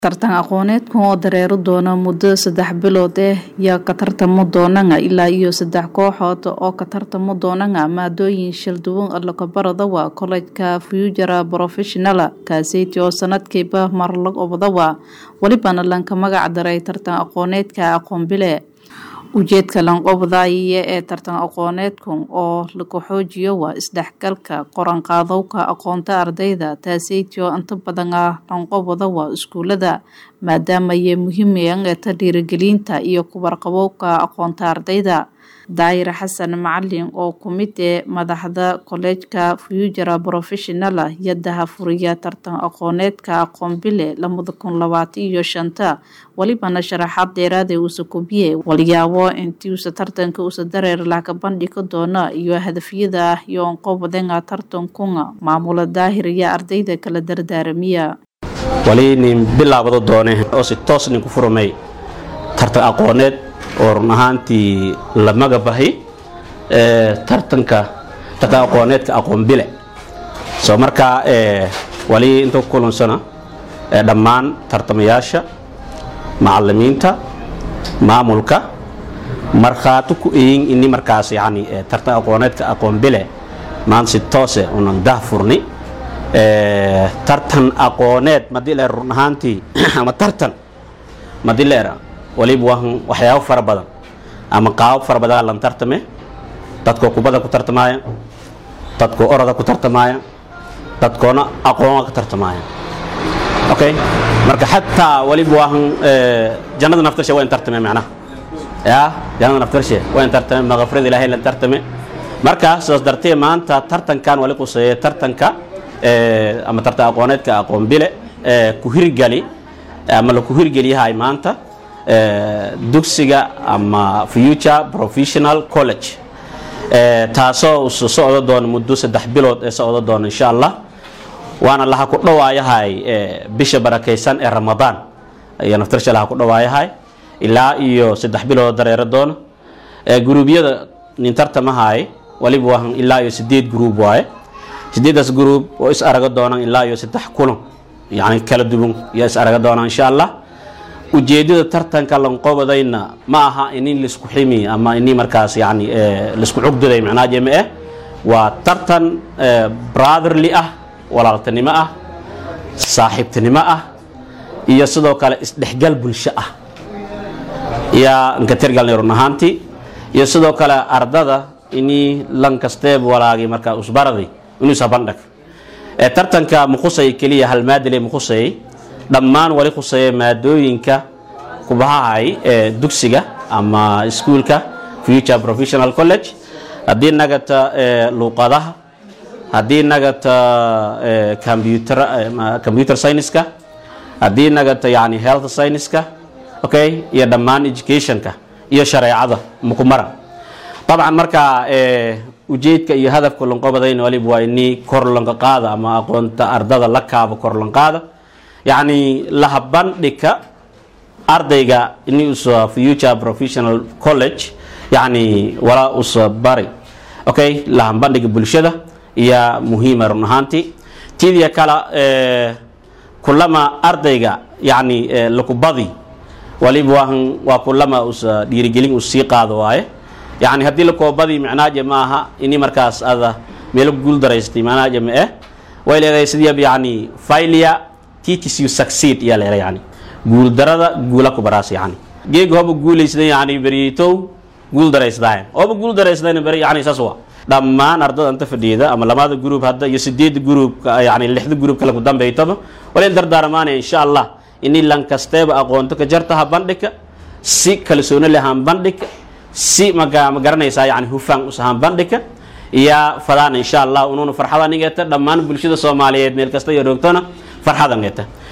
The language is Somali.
tartan aqooneedkan oo dareeri doona muddo saddex bilood ah yaa ka tartamo doonanga ilaa iyo saddex kooxood oo ka tartamo doonanga maadooyin shalduwan alakabaradawa kollegka future professional kaaseyti oo sanadkiiba mar lag obadawa welibana lanka magac daray tartan aqooneedka aqoon bile ujeedka lanqobdaayiya ee tartan aqooneedkan oo lagu xoojiyo waa isdhexgalka qoranqaadowka aqoonta ardayda taaseyti oo inta badan ah lanqobada waa iskuulada maadaama ay muhiimayaan ta dhiirigelinta iyo kuwarqabowka aqoonta ardayda daayir xasan macalin oo kumid ee madaxda kolleejka future professional yadaha furiya tartan aqooneedka aqoon bile lamada kun labaatan iyo shanta welibana sharaxaad dheeraad ee uusa kubiye walyaabo intii uusa tartanka uusa dareer laka bandhigi doona iyo hadafyada iyo onqobadenga tartankunga maamula daahir iyo ardayda kala dardaaramiya wali nin bilaabado doone oo si toos nin ku furmay tartan aqooneed oo run ahaantii la magabahay tartanka tartan aqooneedka aqoon bile soo markaa wali inta ku kulansana dhammaan tartamayaasha macalimiinta maamulka markhaati ku eyin ini markaas yani tartan aqooneedka aqoon bile maanta si toose unan dah furni tartan aqooneed madii leer run ahaantii ama tartan madii leera waliba waa waxyaabo fara badan ama qaabab fara badan lan tartame dadkoo kubada ku tartamaaya dadkoo oroda ku tartamaaya dadkoona aqoona ka tartamaaya okay marka xataa waliba waa jannada naftarshe waa in tartame macnaha ya jannada naftarshe waa in tartame maqafrada ilaahay lan tartame marka sidaas dartee maanta tartankan wali quseeye tartanka ama tartan aqooneedka aqoon bile ku hirgali ama laku hirgeliyahay maanta dugsiga ama future professional college taasoo usu socdo doona muddo saddex bilood ee socdo doona insha allah waana laha ku dhawaayahay bisha barakaysan ee ramadaan ayaa naftarsha laha ku dhawaayahay ilaa iyo saddex bilood dareero doona gruubyada nin tartamahay waliba waa ilaa iyo sideed gruub waaye sideedaas gruub oo is araga doonaan ilaa iyo saddex kulan yani kala duwan iyo is araga doonaan insha allah ujeedada tartanka lanqobadayna ma aha ini laisku ximi ama ini markaas yani laisku cugdaday macnaha jeme eh waa tartan brotherly ah walaaltinimo ah saaxiibtinimo ah iyo sidoo kale isdhexgal bulsho ah yaa nkatirgalnay run ahaantii iyo sidoo kale ardada ini lan kasteeb walaagay markaa usbaraday inuu ishabandhag tartanka mukhusay keliya hal maadile mukhusayay dhammaan wali khuseeya maadooyinka kubahahay ee dugsiga ama iskuulka future professional college haddii nagata luuqadaha haddii nagata computer scienceska haddii nagata yani health scienceska okay iyo dhammaan educationka iyo shareecada mukumara dabcan markaa ujeedka iyo hadafka lanqobadayna waliba waa ini korlanka qaada ama aqoonta ardada la kaabo korlanqaada yacni lahabandhigka ardayga ini usa future professional college yacni walaa usa bari okay lahabandhiga bulshada iyo muhiima run ahaantii tidiya kale kulama ardayga yacni lakubadi waliba waa waa kulama usa dhiirigelin us sii qaado waaye yacni haddii lakoobadi micnaaje ma aha ini markaas ada meelo guul daraystay macnaaje ma eh way leedahay sidii yacni failure teaches you succeed yaa leedahay yani guul darada guula ku baraas yani geega hoba guulaysday yani beritow guul daraysdaay hoba guul daraysdayna beri yani saas waa dhammaan ardada inta fadhiyada ama lamada gruub hadda iyo sideeda gruub yani lixda gruub kale ku dambaytaba wala in dardaaramaanaya insha allah ini lankasteeba aqoonto ka jartaha bandhigka si kalsooni lehaan bandhigka si maga ma garanaysaa yani hufaan usahaan bandhigka iyo fadaan insha allah unuuna farxada nigeta dhammaan bulshada soomaaliyeed meel kasta iyo roogtona farxada nigeta